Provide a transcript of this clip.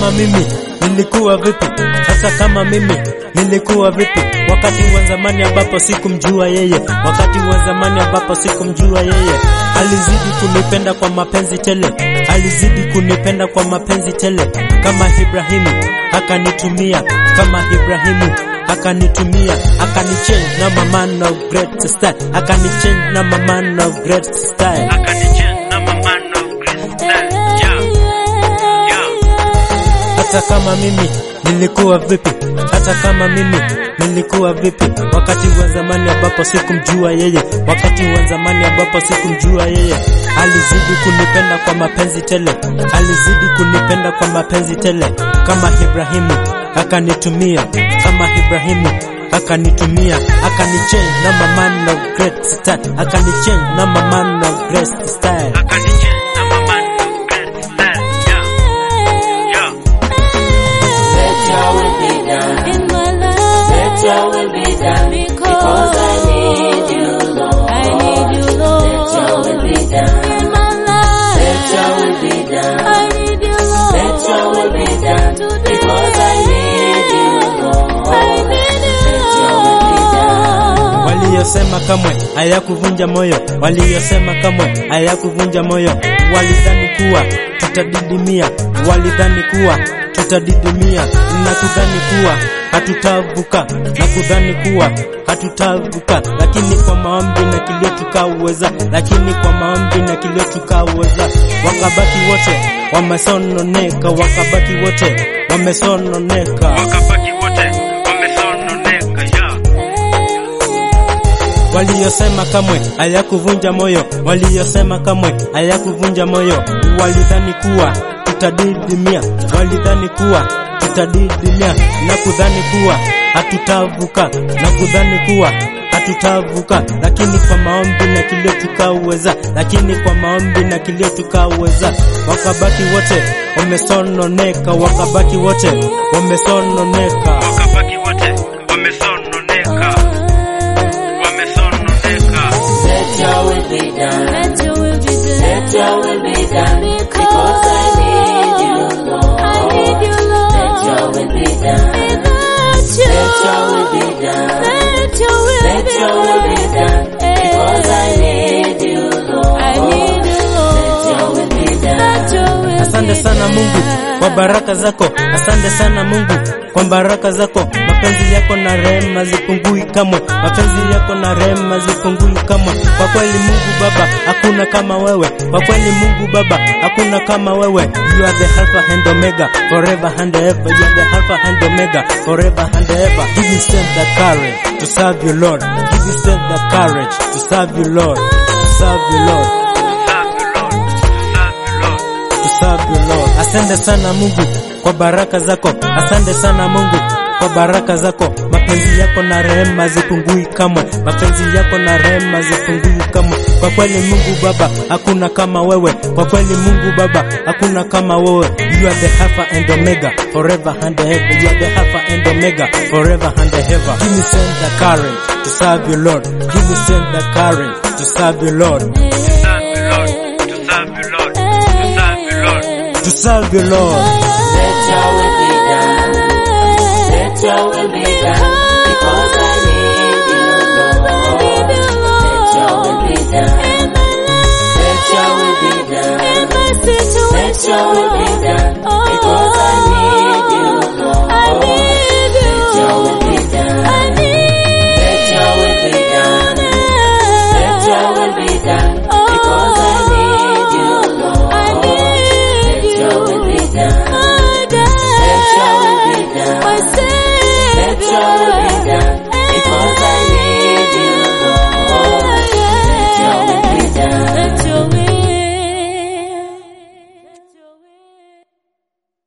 kama mimi nilikuwa vipi, hata kama mimi nilikuwa vipi, wakati wa zamani ambapo sikumjua yeye, wakati wa zamani ambapo sikumjua yeye, alizidi kunipenda kwa mapenzi tele, alizidi kunipenda kwa mapenzi tele, kama Ibrahimu akanitumia, kama Ibrahimu akanitumia, akanichange na my man of great style, akanichange na my man of great style. hata kama mimi nilikuwa vipi, hata kama mimi nilikuwa vipi, wakati wa zamani ambapo sikumjua yeye, wakati wa zamani ambapo sikumjua yeye, alizidi kunipenda kwa mapenzi tele, alizidi kunipenda kwa mapenzi tele, kama Ibrahimu akanitumia, kama Ibrahimu akanitumia, akanichange na my man of great style, akanichange na my man of great style. Let your will be done. In my life, Let your will be done. Because I need you, Lord. I need you, Lord. Let your will be done. In my life, Let your will be done. I need you, Lord. Let your will be done. Because I need you, Lord. I need you, Let your will be done. Waliyosema kamwe hayakuvunja moyo, waliyosema kamwe hayakuvunja moyo, walidhani kuwa tutadidimia, walidhani kuwa tutadidimia, na kudhani kuwa hatutavuka, na kudhani kuwa hatutavuka, lakini kwa maombi na kilio tukaweza, lakini kwa maombi na kilio tukaweza, wakabaki wote wamesononeka, wakabaki wote wamesononeka. wakabaki wote wamesononeka ya Waliyosema kamwe hayakuvunja moyo, waliyosema kamwe hayakuvunja moyo, walidhani kuwa tutadidimia, walidhani kuwa tutadidimia, na kudhani kuwa hatutavuka, na kudhani kuwa hatutavuka, lakini kwa maombi na kilio tukaweza, lakini kwa maombi na kilio tukaweza, wakabaki wote wamesononeka, wakabaki wote wamesononeka. wakabaki wote wamesononeka wamesononeka Let your will be done. Let your will be done. Let your will be done. Because I need you, Lord. I need you, Lord. Let your will be done. Let your, Let your will be done. let your will Let be your will be done. Because I need you, Lord. I need you, Let your Lord. will be done. Let your will Asante be sana Mungu done. kwa baraka zako, asante sana Mungu kwa baraka zako. Mapenzi yako na rehema zipungui kamwe, mapenzi yako na rehema zipungui kamwe. Kwa kweli Mungu Baba, hakuna kama wewe. Kwa kweli Mungu Baba, hakuna kama wewe. You are the Alpha and Omega, forever and ever. You are the Alpha and Omega, forever and ever. Give me strength the courage to serve you, Lord. Give me strength the courage to serve you, Lord. To serve you, Lord. serve you lord serve you lord to serve you Lord. Asante sana Mungu kwa baraka zako, asante sana Mungu kwa baraka zako. Mapenzi yako na rehema zipungui kamwe, mapenzi yako na rehema zipungui kamwe. Kwa kweli Mungu Baba, hakuna kama wewe. Kwa kweli Mungu Baba, hakuna kama wewe. You are the Alpha and Omega, forever and ever. You are the Alpha and Omega, forever and ever. Give me strength the courage to serve you Lord. Give me strength the courage to serve you Lord. serve you lord to serve you lord to serve you lord To serve you Lord. Let your will be done. Let your will be done. Because I need you, Lord. Let your will be done. Let your will be done. Let your will be done. Because I need you, Lord. Let your will be done. Let your will be done. Let your will be done. Because I need you, Lord. Let your will be done. Let your will be done. Let your will